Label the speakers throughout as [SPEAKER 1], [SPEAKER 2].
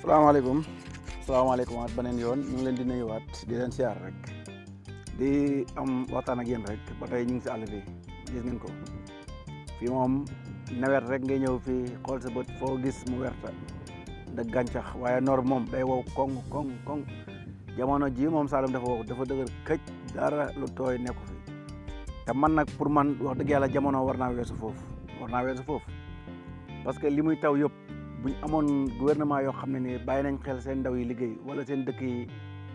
[SPEAKER 1] salaamaaleykum salaamaaleykum waat beneen yoon ñu ngi leen di nuyuwaat di leen siyaar rek di am waxtaan ak yéen rek ba tey ñu ngi si àll bi gis ngeen ko fii moom nawet rek ngay ñëw fii xool sa bët foo gis mu werta da gàncax waaye noor moom day wow koŋ koŋ koŋ jamono ji moom Saloum dafa wow dafa dëgër këj dara lu tooy nekku fi te man nag pour man wax dëgg yàlla jamono war naa weesu foofu war naa weesu foofu parce que li muy taw yëpp bu ñu amoon gouvernement yoo xam ne ni bàyyi nañ xel seen ndaw yi liggéey wala seen dëkk yi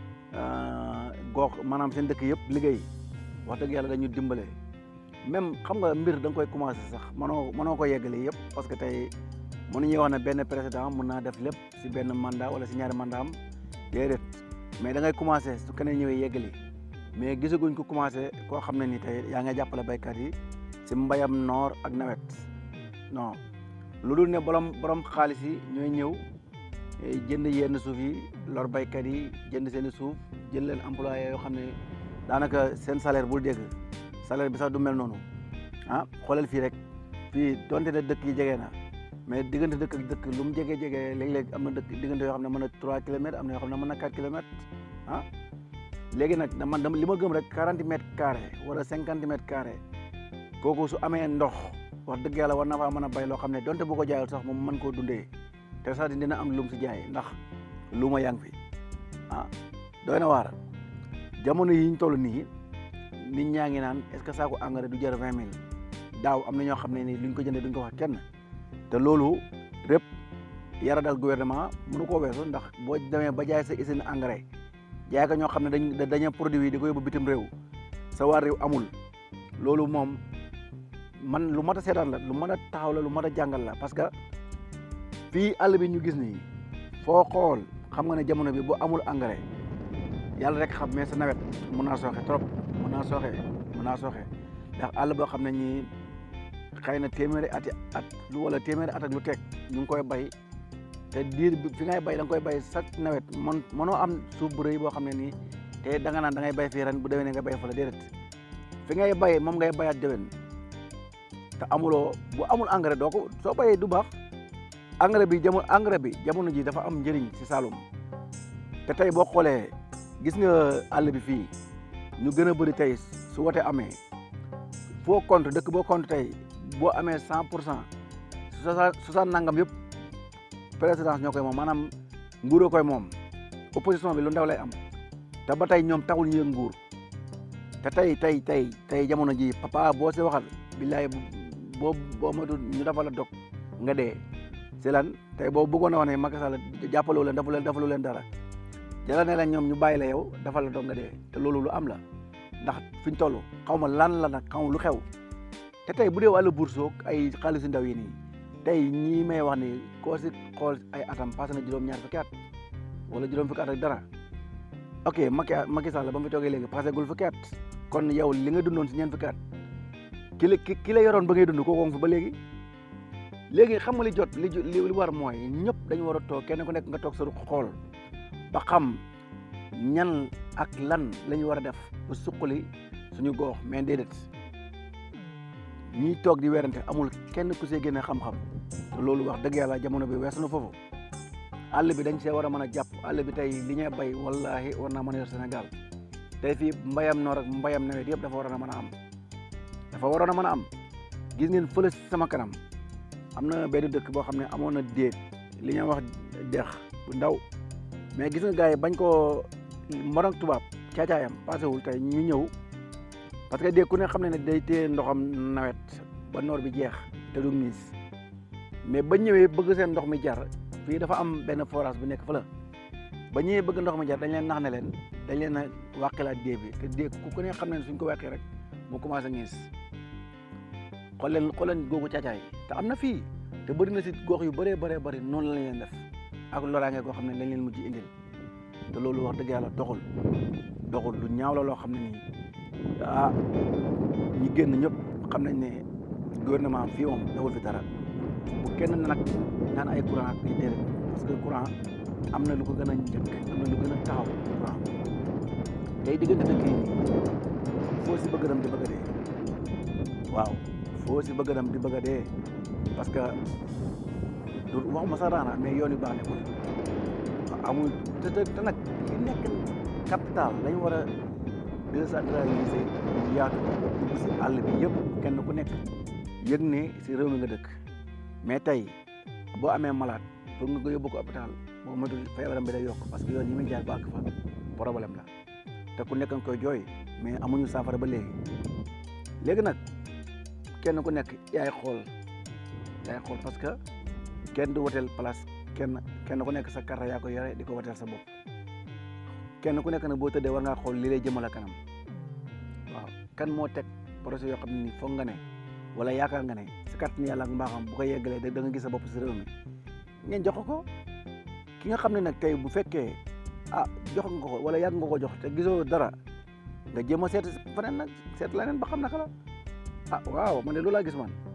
[SPEAKER 1] gox maanaam seen dëkk yëpp liggéey wax dëgg yàlla dañu dimbale même xam nga mbir da nga koy commencé sax mënoo mënoo ko yeggale yëpp parce que tey mënuñuy wax ne benn président mun naa def lépp si benn mandat wala si ñaari mandat am déedéet mais da ngay commencé su keneen ñëwee yeggali mais gisaguñ ko commencé koo xam ne ni tey yaa nga jàppale baykat yi si mbayam noor ak nawet non lu dul ne borom borom xaalis yi ñooy ñëw jënd yenn suuf yi lor baykat yi jënd seen i suuf jël leen employé yoo xam ne daanaka seen salaire bul dégg salaire bi sax du mel noonu ah xoolal fii rek fii donte ne dëkk yi jege na mais diggante dëkk ak dëkk lu mu jege jege léeg-léeg am na dëkk diggante yoo xam ne mën na 3 kilomètres am na yoo xam ne mën na 4 kilomètres ah léegi nag man dama li ma gëm rek 40 mètres carrés wala 50 mètres carrés kooku su amee ndox. wax dëgg yàlla war na faa mën a bay loo xam ne donte bu ko jaayul sax moom mën koo dundee te sax dina am lum si jaay ndax lu ma yaa ngi fi ah doy na waar jamono yi ñu toll nii nit ñaa ngi naan est ce que saako engrais du jar vingt mille daaw am na ñoo xam ne ni luñ ko jëndee duñ ko wax kenn te loolu répp yara dal gouvernement mënu koo weesu ndax boo demee ba jaay sa usine engrais jaay ko ñoo xam ne dañ dañu produit yi di ko yóbbu bitim réew sa waa réew amul loolu moom man lu mat a seetaan la lu mën a taxaw la lu mat a jàngal la parce que fii àll bi ñu gis nii foo xool xam nga ne jamono bi bu amul engrais yàlla rek xam mais sa nawet mun naa sooxe trop mun naa sooxe mun naa sooxe ndax àll boo xam ne ñii xëy na téeméeri ati at lu wala téeméeri at ak lu teg ñu ngi koy bay te diir bi fi ngay bay da nga koy bay chaque nawet man mënoo am suuf bu rëy boo xam ne nii te da nga naan da ngay bay fii ren bu déwénee nga bay fa la déedéet fi ngay bay moom ngay bayaat déwén te amuloo bu amul engrais doo ko soo bayee du baax engrais bi jamono engrais bi jamono ji dafa am njëriñ si Saloum te tey boo xoolee gis nga àll bi fii ñu gën a bëri tey su wote amee foo compte dëkk boo compte tey boo amee cent pour cent soixante nangam yëpp présidence ñoo koy moom maanaam nguuroo koy moom opposition bi lu ndaw lay am te ba tey ñoom taxul ñu yëg nguur te tey tey tey tey jamono ji papa boo si waxal billaay boo boo moytu ñu dafa la dog nga dee si lan tey boo bëggoon a wax ne Macky Sall jàppaloo leen dafa leen dafalu leen dara jëla ne la ñoom ñu bàyyi la yow dafa la dog nga dee te loolu lu am la ndax fi ñu toll xaw ma lan la nag xaw ma lu xew te tey bu dee wàllu bourse ay xaalisu ndaw yi nii tey ñii may wax ni koo si xool ay atam passé na juróom-ñaar fukki at wala juróom fukki at ak dara ok Macky Macky Sall ba mu fi toogee léegi passé gul fukki at kon yow li nga dundoon si ñeent fukki at ki la ki la yoroon ba ngay dund kooku fi ba léegi léegi xam nga li jot li li war mooy ñëpp dañu war a toog kenn ku nekk nga toog sa xool ba xam ñan ak lan la ñu war a def ba suqali suñu goox mais déedéet ñiy toog di werante amul kenn ku see génne xam-xam te loolu wax dëgg yàlla jamono bi weesu na foofu àll bi dañ see war a mën a jàpp àll bi tey li ñuy bay wallahi war naa mën a yor Sénégal tey fii mbayam noor ak mbayam nawet yëpp dafa war a mën a am dafa waroon a mën a am gis ngeen fële sama kanam am na benn dëkk boo xam ne amoon na déeg li ñuy wax dex bu ndaw mais gis nga gars yi bañ koo morog tubaab caacaayam passé wul tey ñu ñëw parce que déeg ku ne xam ne ne day téye ndoxam nawet ba noor bi jeex te du miis mais ba ñëwee bëgg seen ndox mi jar fii dafa am benn forage bu nekk fa la ba ñëwee bëgg ndox mi jar dañ leen nax ne leen dañ leen a wàqilaat déeg bi te déeg ku ne xam ne suñ ko wàqee rek mu commencé ngiis xool leen xool leen googu caacaay te am na fii te bëri na si gox yu bëree bëree bëri noonu lañ leen def ak loraange goo xam ne lañ leen mujj indil te loolu wax dëgg yàlla doxul doxul lu ñaaw la loo xam ne nii ah ñi génn ñëpp xam nañ ne gouvernement fii moom dawul fi dara bu kenn nag naan ay courant ak ay déedéet parce que courant am na lu ko gën a njëkk am na lu gën a taxaw courant tey diggante dëkk yi foo si bëgg dem di bëgg a dee waaw foo si bëgg dem di bëgg a dee parce que du waxuma sax raana mais yoon yu baax nekkul amul te te te nag li nekk capital lañ war a décentraliser mu yaatu dugg si àll bi yëpp kenn ku nekk yëg ne si réew mi nga dëkk mais tey boo amee malade pour nga ko yóbbu ko hôpital boo moytul feebaram bi day yokk parce que yoon yi muy jaar ba àgg fa problème la te ku nekk nga koy jooy mais amuñu saafara ba léegi léegi nag kenn ku nekk yaay xool yaay xool parce que kenn du woteel place kenn kenn ku nekk sa carte yaa ko yore di ko woteel sa bopp kenn ku nekk nag boo tëddee war ngaa xool li lay jëmale kanam waaw kan moo teg projet yoo xam ne ni foog nga ne wala yaakaar nga ne si kàttan yàlla ak mbaaxam bu ko yeggalee da nga gis sa bopp si réew mi ngeen jox ko ki nga xam ne nag tey bu fekkee ah jox nga ko wala yàgg nga ko jox te gisoo dara nga jéem a seet feneen nag seet leneen ba xam naka la ah waaw man de loolu laa gis man